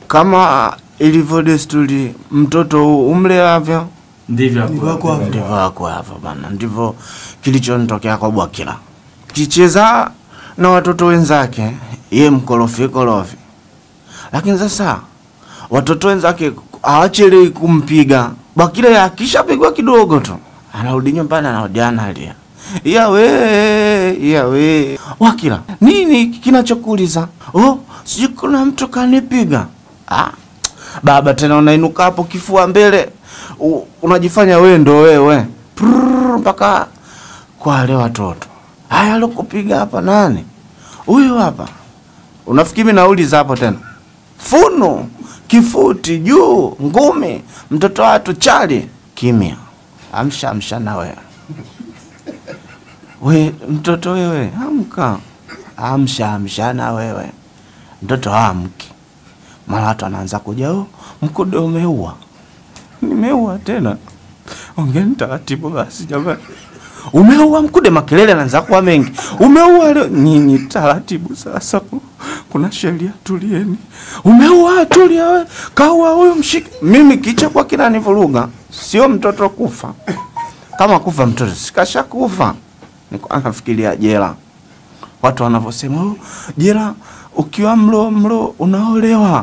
kama ilivyo desturi, mtoto umleavyo Ndivyo Ndivyo hapo. hapo. ndivyo wako hapa bana, ndivyo kilichonitokea kwa Bwakila. Kicheza na watoto wenzake, ye mkorofi korofi, lakini sasa watoto wenzake hawachelewi kumpiga Bwakila. Akishapigwa kidogo tu anarudi nyumbani, anarudi analia, yawe yawe. Wakila, nini kinachokuuliza? Oh, sijui kuna mtu kanipiga. Ah, baba tena unainuka hapo kifua mbele u, unajifanya wewe ndo wewe Prrrr, mpaka kwa wale watoto haya alokupiga hapa nani huyu hapa unafikiri mimi nauliza hapo tena funu kifuti juu ngumi mtoto watu chali kimya amsha amsha na wewe we mtoto wewe amka amsha amsha na wewe mtoto amki mara watu anaanza kuja oh, mkude umeua nimeua tena ongeni taratibu basi jamani umeua mkude makelele anaanza kuwa mengi umeua leo nyinyi taratibu sasa kuna sheria tulieni umeua tulia we kaua huyu mshike mimi kicha kwa kinanivuruga sio mtoto kufa kama kufa mtoto sikasha kufa niko anafikiria jela watu wanavyosema "Oh, jela ukiwa mlo mlo unaolewa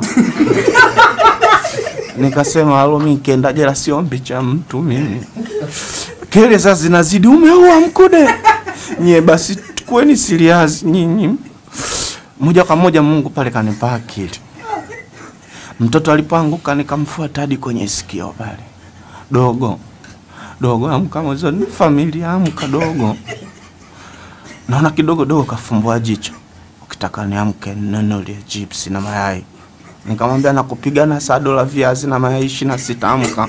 nikasema alo mi kenda jela siombi cha mtu mimi kele sasa zinazidi umeua mkude nye basi kuweni serious nyinyi moja kwa moja mungu pale kanipa akili mtoto alipoanguka nikamfuata hadi kwenye sikio pale dogo dogo amka mwezoni familia amka dogo naona kidogo dogo kafumbua jicho ukitaka niamke nunulie chips na mayai nikamwambia nakupigana sado la viazi na mayai ishirini na sita amka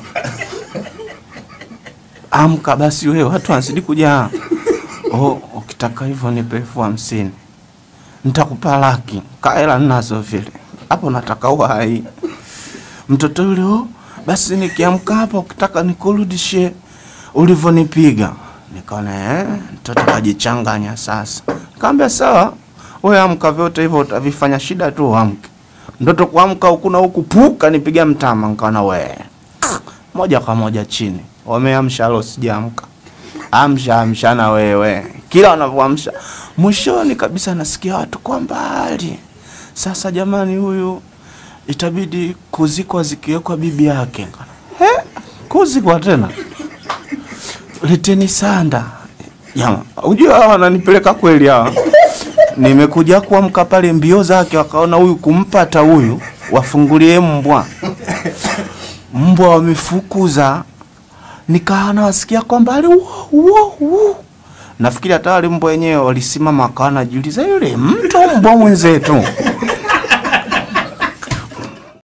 amka basi wewe watu wanazidi kujaa oh, ukitaka hivyo nipe elfu hamsini nitakupa laki kaela nazo vile hapo nataka uhai mtoto yule oh, basi nikiamka hapa ukitaka nikurudishie ulivyonipiga nikaona eh, mtoto kajichanganya sasa kaambia sawa we amka vyote hivyo utavifanya shida tu amke mtoto kuamka huku na huku puka nipiga mtama nikaona we moja kwa moja chini wameamsha lo sijaamka amsha amsha na wewe kila wanavyoamsha mwishoni kabisa nasikia watu kwa mbali sasa jamani huyu itabidi kuzikwa zikiwekwa bibi yake He, kuzikwa tena leteni sanda jama ujua hawa wananipeleka kweli hawa nimekuja kuamka pale mbio zake wakaona huyu kumpata huyu wafungulie mbwa mbwa wamefukuza nikaa nawasikia kwa mbali "Wo, wo, wo." nafikiri hata wale mbwa wenyewe walisimama wakawa najiuliza yule mtu mbwa mwenzetu